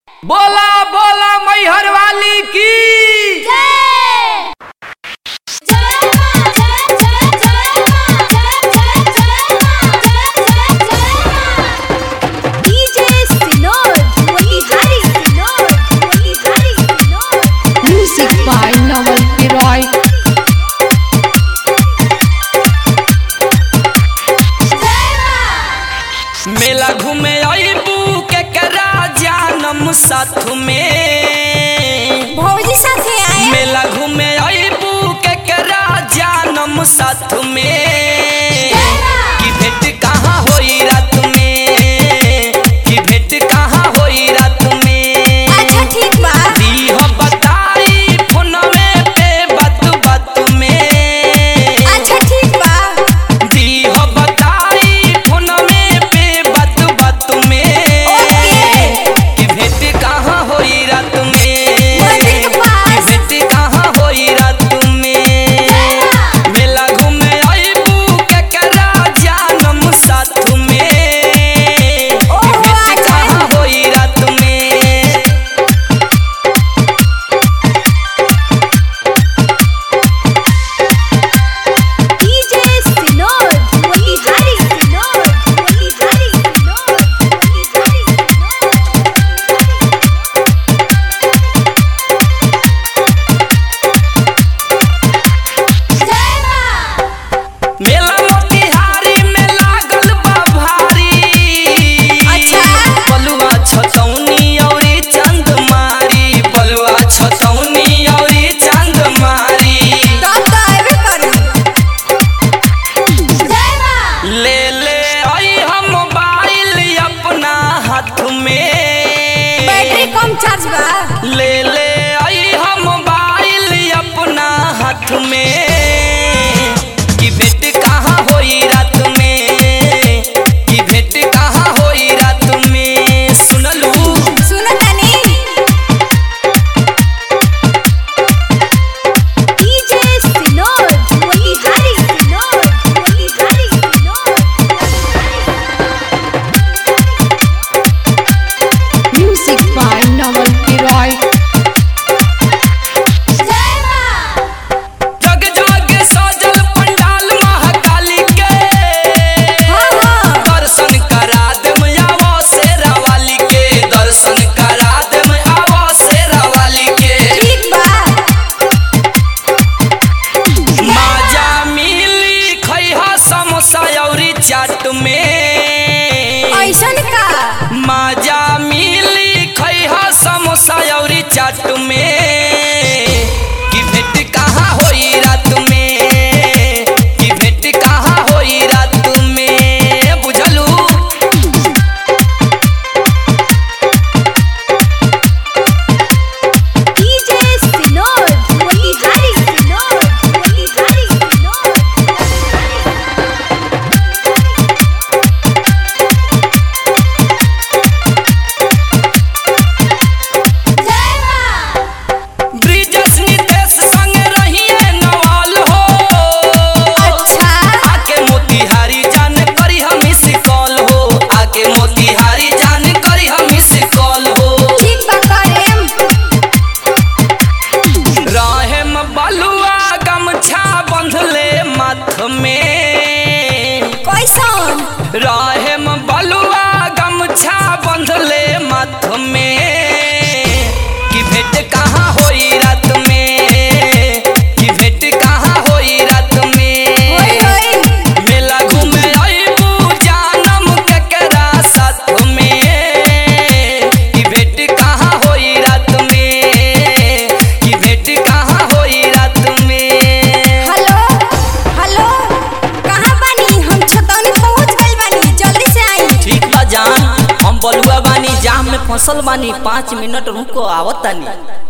बोला बोला मैहर वाली की Music by Noel Piroy. मेला घूमे अबू के करा जानम साथ में भौजी साथे आए मेला घूमे अबू के करा जानम साथ में की भेंट कहाँ होई रात में की भेंट कहाँ होई रात में अच्छा ठीक बा दी हो बताई फोनवे पे बात बात में अच्छा ठीक बा दी हो बताई फोनवे पे बात बात में ओके। कि भेंट कहाँ होई रात में मंदिर के पास। कि भेंट कहाँ होई रात में मेला घूमे अबू केकरा जानम साथ में कि ओहो, भेंट अच्छा। कहाँ होई रात में डीजे सिनोर मोतिहारी सिनोर मोतिहारी सिनोर मोतिहारी मेला मोतिहारी में लागल बा भारी अच्छा। बलुआ छतौनी औरी चंदमारी बलुआ छतौनी औरी चंदमारी तो तो एबे करू जय मां ले ले आई हम मोबाइल अपना हाथ में बैटरी कम चार्ज बा ले ले आई हम मोबाइल अपना हाथ में कि भेंट कहाँ होई रात में कि भेंट कहाँ होई रात में सुनलू सुनो तनी डीजे सिनोर मोतिहारी सिनोर मोतिहारी सिनोर Music by Noel Piroy. जय मां जग जग सजल पंडाल महाकाली के हाँ हाँ दर्शन करा देम आवो शेरा वाली के दर्शन करा देम आवो शेरा वाली के ठीक बा माजा मिली खैहा समोसा औरी चाट में ऐसन का माजा मिली खैहा समोसा औरी चाट में कि भेंट कहाँ होई रात में कि भेंट कहाँ होई रात में बुझलू डीजे सिनोर मोतिहारी सिनोर मोतिहारी सिनोर जय मां ब्रिजस नितेश संग रहिए नवाल हो अच्छा आके मोतिहारी जान करी हम इस कॉल हो आके मोतिहारी जान करी हम इस कॉल हो ठीक बा करेम रहेम बलुआ गमछा बंधले माथ में कैसन रहेम बलुआ गमछा बंधले माथ में कि भेंट कहाँ होई रात में कि भेंट कहाँ होई रात में होई होई मेला घूमे अबू जानम केकरा साथ में कि भेंट कहाँ होई रात में कि भेंट कहाँ होई रात में हेलो हेलो कहाँ बानी हम छतौनी पहुँच गइल बानी जल्दी से आई ठीक बा जान हम बलुआ बानी जाम में फसल बानी पाँच मिनट रुको आवत तानी